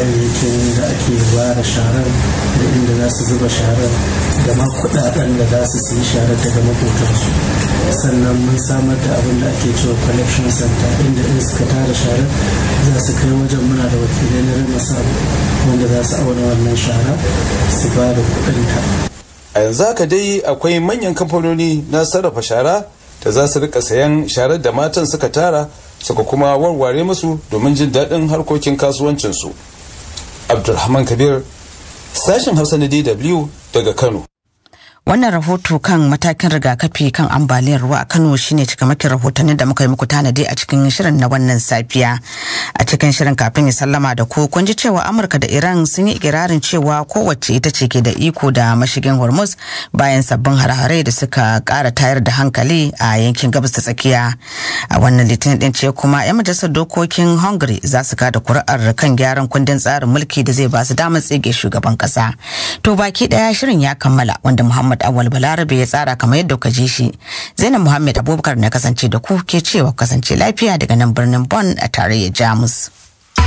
kayayyakin da ake ware sharar da inda za su zuba sharar da ma kudaden da za su siyi sharar daga makotansu sannan mun samar da abin da ake cewa collection center inda in suka tara sharar za su kai wajen muna da wakilai na rima sabu wanda za su auna wannan shara su ba da kudinta a yanzu haka dai akwai manyan kamfanoni na sarrafa shara da za su rika sayan sharar da matan suka tara suka kuma warware musu domin jin daɗin harkokin kasuwancinsu abdulrahman kabir sashen hausa na dw daga kano Wannan rahoto kan matakin rigakafi kan ambaliyar ruwa a Kano shine cikamakin rahotannin da muka yi muku tanadi a cikin shirin na wannan safiya. A cikin shirin kafin ya sallama da ku kun ji cewa Amurka da Iran sun yi ikirarin cewa kowace ita ce ke da iko da mashigin Hormuz bayan sabbin hare-hare da suka kara tayar da hankali a yankin gabas ta tsakiya. A wannan litinin din ce kuma 'yan majalisar dokokin Hungary za su kada kuri'ar kan gyaran kundin tsarin mulki da zai ba su damar tsige shugaban kasa. To baki daya shirin ya kammala wanda Muhammad Muhammad Awal Balarabe ya tsara kamar yadda ka ji shi. Zainab Muhammad Abubakar na kasance da ku ke cewa kasance lafiya daga nan birnin Bonn a tarayyar Jamus.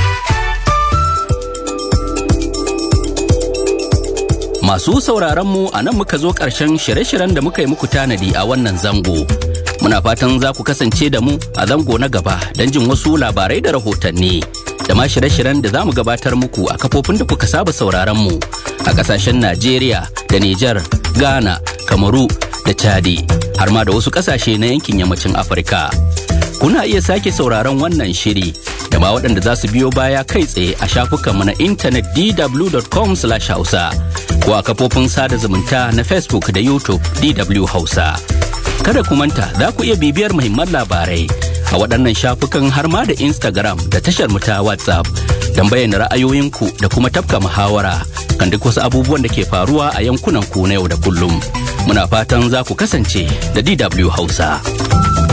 Masu sauraron mu a nan muka zo ƙarshen shirye-shiryen da muka yi muku tanadi a wannan zango. Muna fatan za ku kasance da mu a zango na gaba don jin wasu labarai da rahotanni. Da ma shirye-shiryen da za mu gabatar muku a kafofin da kuka saba sauraron mu a ƙasashen Najeriya da Nijar, Ghana, Kamaru da Chadi har ma da wasu ƙasashe na yankin yammacin Afirka. Kuna iya sake sauraron wannan shiri da ma waɗanda za su biyo baya kai tsaye a shafukanmu na intanet dw.com/hausa ko a kafofin sada zumunta na Facebook da YouTube DW Hausa. Kada ku manta za ku iya bibiyar muhimman labarai a waɗannan shafukan har ma da Instagram da tashar mu ta WhatsApp don bayyana ra'ayoyinku da kuma tafka muhawara kan duk wasu abubuwan da ke faruwa a yankunan ku na yau da kullum. Muna fatan za ku kasance da DW Hausa.